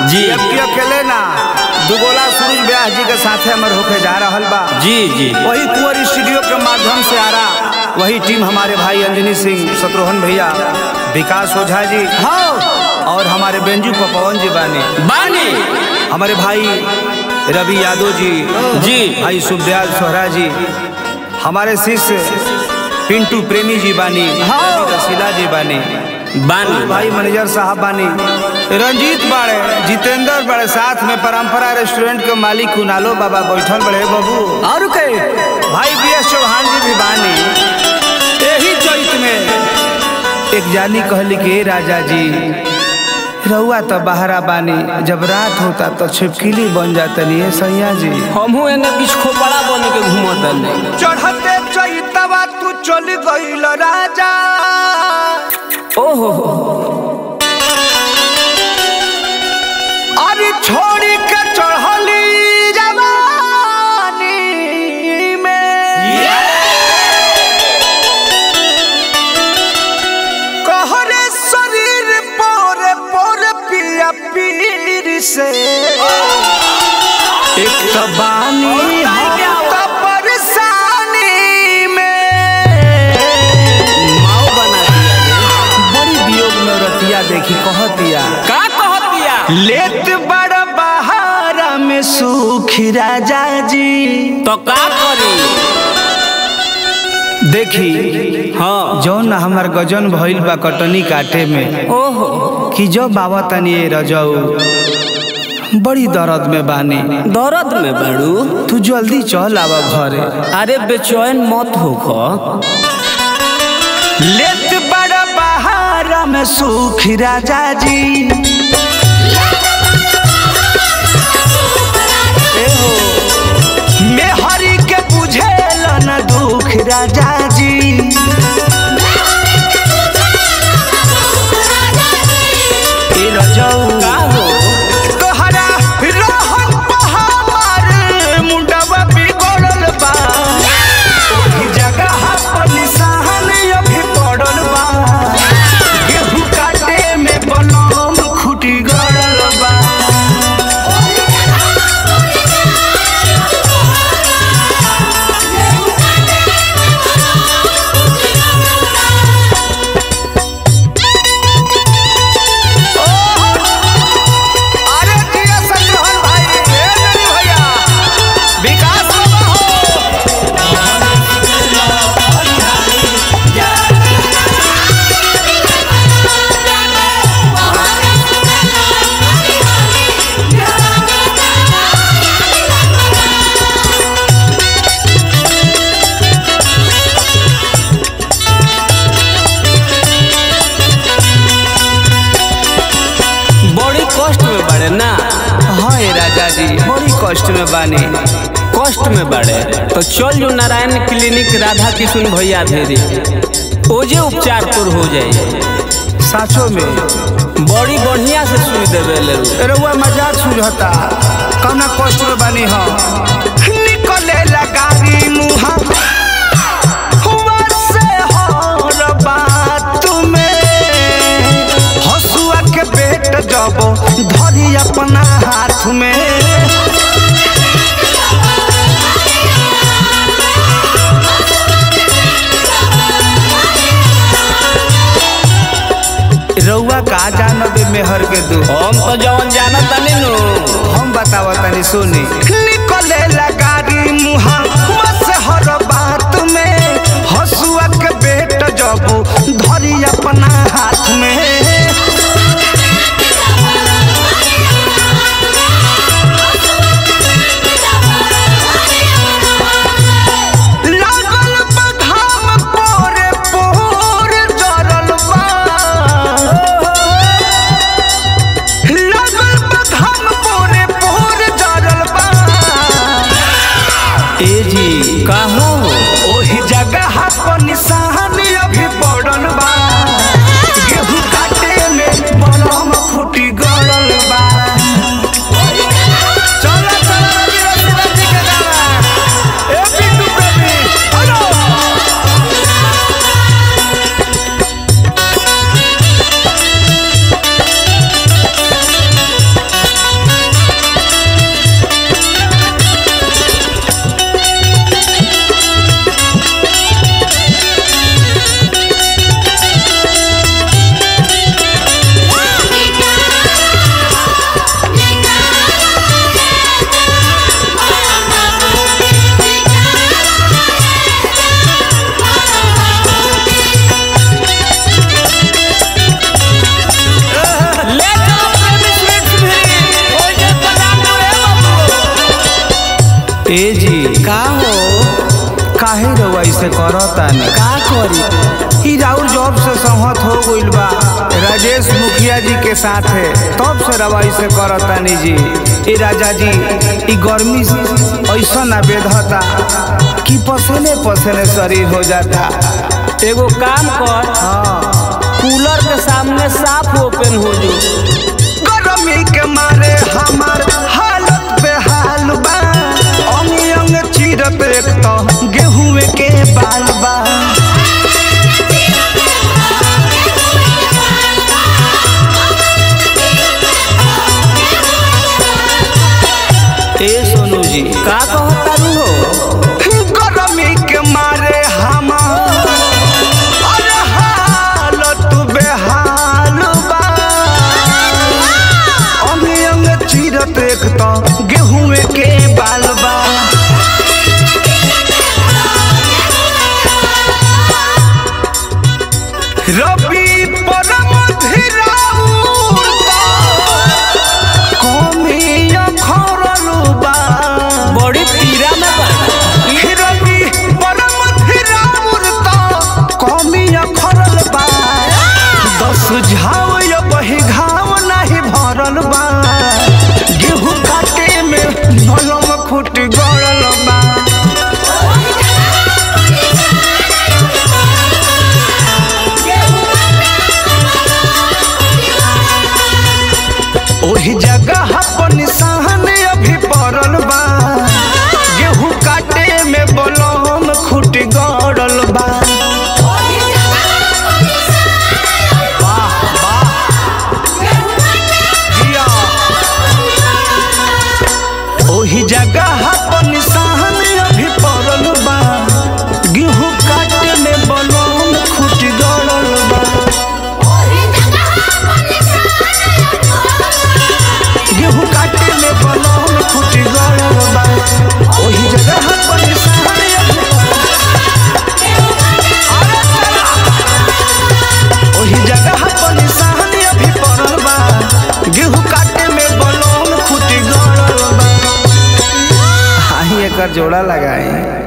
जी। अब की अकेले ना दुगोला सूरज व्यास जी के साथे हमर होके जा रहल बा जी जी वही कुंवर स्टूडियो के माध्यम से आ रहा वही टीम हमारे भाई अंजनी सिंह शत्रुघ्न भैया विकास ओझा जी हाँ और हमारे बेंजू पवन जी बानी बानी हमारे भाई रवि यादव जी जी। भाई सुखदयाल सोहरा जी हमारे शिष्य पिंटू प्रेमी जी बानी रसीला जी बानी बानी भाई मैनेजर साहब बानी रंजीत बाड़े जितेंद्र बड़े साथ में परंपरा रेस्टोरेंट के मालिक कुनालो बाबा बैठल बड़े बाबू और के भाई बी एस चौहान जी भी बानी यही चैत में एक जानी कहली कि "ए राजा जी रहुआ तो बहरा बानी जब रात होता तो छिपकिली बन जातनी है सैया जी हमहू एने बीच खोपड़ा बन के घूमत नहीं चढ़ते चैतवा तू चल गईल राजा ओहो अरे छोड़ी के चढ़ली जवानी में कहरे शरीर पर पर पिया पीर से एक तो बानी हम तो परेशानी में माओ बना दिया रे। बड़ी वियोग में रतिया देखी कहतिया का कहत दिया लेत बड़ बहारा में सुखी राजा जी तो का करी देखी हाँ जौन हमार गजन भइल बा कटनी काटे में ओहो कि जो बाबा तनी रजऊ बड़ी दर्द में बानी दर्द में बड़ू तू जल्दी चल आवा घरे अरे बेचैन मत होखो लेत बड़ बहारा में सुखी राजा जी मैं हरि के बुझेल न दुख राजा जी ए रजऊ का हो तोहरा रोहन पहाड़ मुंडवा बिगड़ल बा ओही जगह पर निशान अभी पड़ल बा गेहूं काटे में बनम खुटी गड़ल बा अरे जिया संग्रहण भाई ए मेरी भैया विकास बाबा हो बड़ी कष्ट में बड़े ना हाँ ए राजा जी बड़ी कष्ट में बानी कष्ट में बड़े तो चल जो नारायण क्लिनिक राधा किशुन भैया भेरी ओजे उपचार तोर हो जाए साचो में बड़ी बढ़िया से सुई देवे ले रउआ मजाक सुझता कौना कष्ट में बानी हम निकले लगारी मुहा हुआ से हर बात में हसुआ के पेट जब धरी अपना हाथ में रउआ का जानबे मेहर के दू हम तो जवन जानत तनी नु हम बतावा तनी सुनी निकले लगारी मुहा बस हर बात में हसुआ के बेट जब धरी अपना हाथ में लागल बा घाम पोरे पोर जरल बा लागल बा घाम पोरे पोर जरल बा ए जी का हो ओही जगह पर निशान अभी पड़ल बा गेहूं काट ए जी का हो काहे रउआ ऐसे करतानी का करी ई राउर जॉब से सहमत हो गइल बा राजेश मुखिया जी के साथ है तब से रवा ऐसे करतानी जी ए राजा जी ई गर्मी ऐसा ना बेधता कि पसीने पसीने शरीर हो जाता एगो काम कर हाँ कूलर के सामने साफ ओपन हो जो गर्मी के मारे हमार हालत बेहाल बा अंग अंग चीरत एक तो गेहूं के बाल बा ए सोनू जी का कहता रू हो गर्मी के मारे हमार अरे हालत बेहाल बा अंग अंग चीरत एक तो गेहूं के बाल बा रबी परम धीराउर कमिया खरलू बा बड़ी पीरा में बा रबी परम धीराउर कमिया खरल बा दस झाव या बही घाव नाही भरल बा गेहूं काटे में नलम खुट गड़ल बा ओही जगह पर निशान अभी पड़ल बा गेहूं काटे में बलम खुट गड़ल बा वाह वाह जिया ओही जगह पर निशान अभी पड़ल बा गेहूं काटे में बलम खुट गड़ल बा गेहूं काटे में बलौन खुट गड़ल बा ओही जगह पर निशान अभी अरे चला। ओही जगह पर निशान अभी पड़ल बा गेहूं काटे में बलौन खुट गड़ल बा हाही एकर जोड़ा लगाए